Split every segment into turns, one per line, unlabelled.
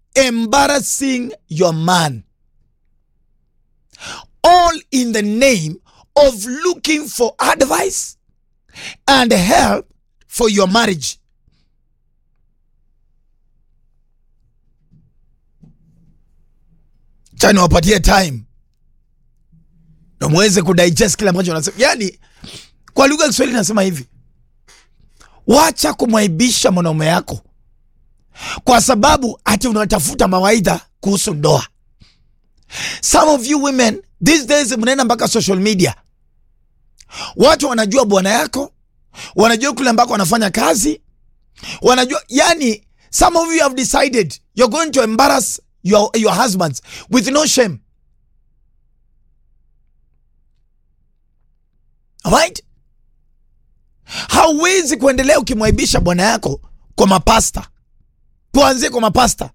embarrassing your man all in the name of looking for advice and help for your marriage cha niwapatie time na muweze kudigest kile ambacho nasema yani kwa lugha ya kiswahili nasema hivi wacha kumwaibisha mwanaume yako kwa sababu ati unatafuta mawaidha kuhusu ndoa some of you women these days mnaenda mpaka social media watu wanajua bwana yako wanajua kule ambako wanafanya kazi wanajua yani some of you have decided you're going to embarrass your, your husbands with no shame right hauwezi kuendelea ukimwaibisha bwana yako kwa mapasta tuanzie kwa mapasta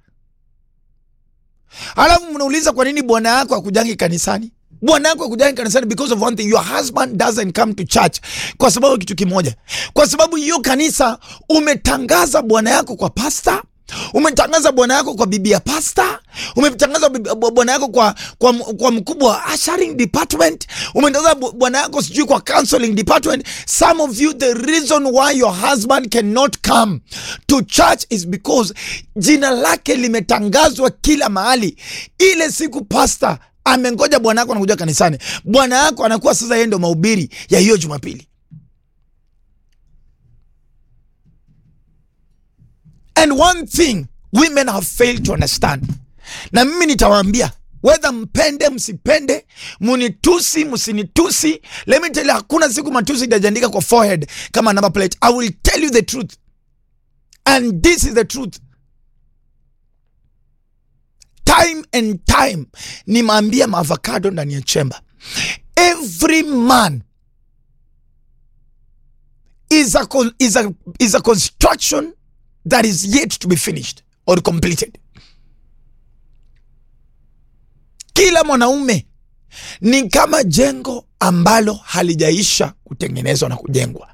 alafu mnauliza kwa nini bwana yako akujangi kanisani bwana yako akujangi kanisani because of one thing your husband doesn't come to church kwa sababu ya kitu kimoja kwa sababu hiyo kanisa umetangaza bwana yako kwa pasta umetangaza bwana yako kwa bibi ya pasta umetangaza bibi- bwana yako kwa, kwa, kwa mkubwa wa ushering department umetangaza bu- bwana yako sijui kwa counseling department some of you the reason why your husband cannot come to church is because jina lake limetangazwa kila mahali ile siku pasta amengoja bwana yako anakuja kanisani bwana yako anakuwa sasa yeye ndo mahubiri ya hiyo jumapili And one thing women have failed to understand, na mimi nitawaambia whether mpende msipende, munitusi msinitusi, let me tell you, hakuna siku matusi itajiandika kwa forehead kama number plate. I will tell you the truth and this is the truth. Time and time nimeambia maavocado ndani ya chemba, every man is a, con- is a, is a construction that is yet to be finished or completed. Kila mwanaume ni kama jengo ambalo halijaisha kutengenezwa na kujengwa.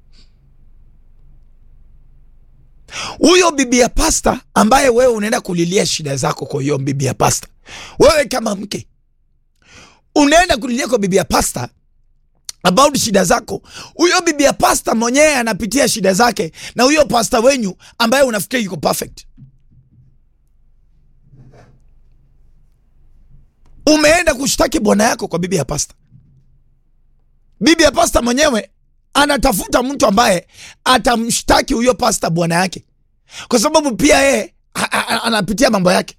Huyo bibi ya pasta ambaye wewe unaenda kulilia shida zako kwa hiyo bibi ya pasta, wewe kama mke unaenda kulilia kwa bibi ya pasta about shida zako, huyo bibi ya pasta mwenyewe anapitia shida zake, na huyo pasta wenyu ambaye unafikiri yuko perfect. Umeenda kushtaki bwana yako kwa bibi ya pasta. Bibi ya pasta mwenyewe anatafuta mtu ambaye atamshtaki huyo pasta bwana yake, kwa sababu pia yeye a- a- a- anapitia mambo yake.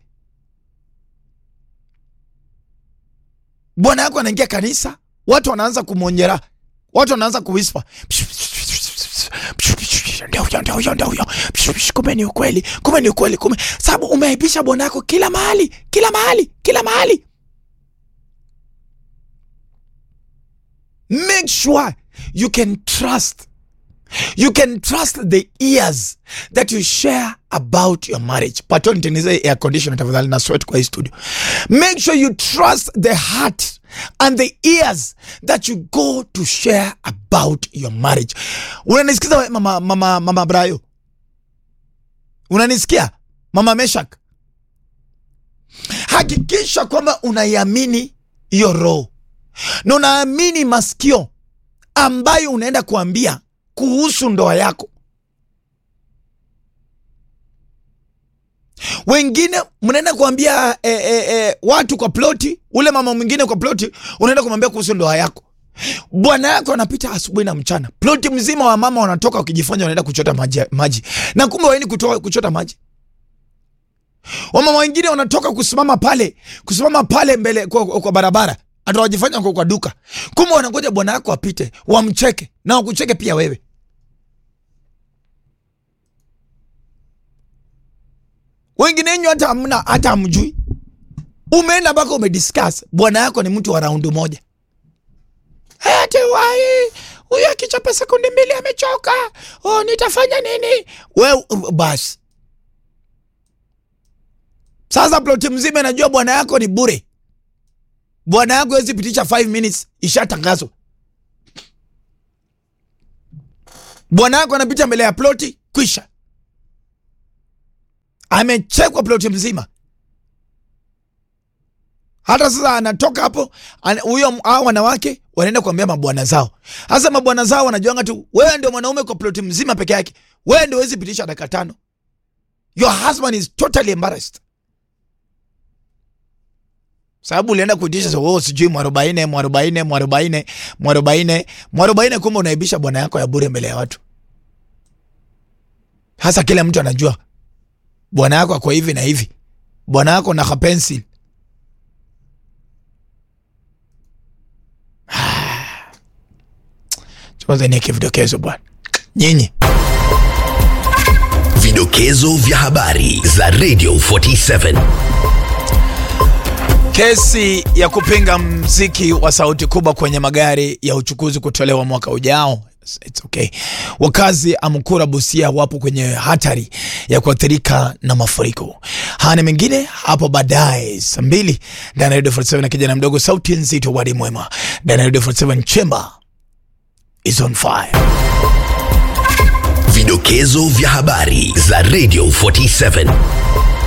Bwana yako anaingia kanisa, watu wanaanza kumwonyera, watu wanaanza kuwispa ndio huyo ndio huyo ndio huyo kumbe ni ukweli kumbe ni ukweli kumbe sababu umeaibisha bwana yako kila mahali kila mahali kila mahali make sure you can trust you can trust the ears that you share about your marriage pato nitengeneze air conditioner tafadhali na sweat kwa hii studio make sure you trust the heart and the ears that you go to share about your marriage unanisikiza we, mama, mama, mama brayo unanisikia mama meshak hakikisha kwamba unaiamini hiyo roho na unaamini masikio ambayo unaenda kuambia kuhusu ndoa yako wengine mnaenda kuambia eh, eh, eh, watu kwa ploti ule mama mwingine kwa ploti unaenda kumwambia kuhusu ndoa yako bwana yako anapita asubuhi na mchana ploti mzima wa mama wanatoka wakijifanya wanaenda kuchota maji, maji. na kumbe waeni kutoa, kuchota maji wamama wengine wanatoka kusimama pale kusimama pale mbele kwa, kwa, kwa barabara hata wajifanya kwa, kwa duka kumbe wanangoja bwana yako apite wamcheke na wakucheke pia wewe wengine wenyu hata hamna hata hamjui umeenda mpaka umediscuss bwana yako ni mtu wa raundi moja ati wai huyu akichapa sekundi mbili amechoka oh, nitafanya nini we basi sasa ploti mzima inajua bwana yako ni bure bwana yako wezi pitisha 5 minutes ishatangazwa bwana yako anapita mbele ya ploti kwisha amechekwa ploti mzima. Hata sasa anatoka hapo ana- huyo hao wanawake wanaenda kuambia mabwana zao. Sasa mabwana zao wanajuanga tu, wewe ndio mwanaume kwa ploti mzima peke yake, wewe ndio huwezi pitisha dakika tano. Your husband is totally embarrassed sababu ulienda kuitisha so, oh, sijui mwarobaine mwarobaine mwarobaine mwarobaine mwarobaine, kumbe unaibisha bwana yako ya bure mbele ya watu. Hasa kila mtu anajua bwana yako ako hivi na hivi, bwana yako na kapensil. Niweke vidokezo bwana, nyinyi
Vidokezo vya habari za Radio 47.
Kesi ya kupinga mziki wa sauti kubwa kwenye magari ya uchukuzi kutolewa mwaka ujao. It's okay. Wakazi Amkura Busia wapo kwenye hatari ya kuathirika na mafuriko. Haya na mengine hapo baadaye saa mbili ndani ya Radio 47 na kijana mdogo sauti nzito wadi mwema ndani ya Radio 47 Chamber is on fire.
Vidokezo vya habari za Radio 47.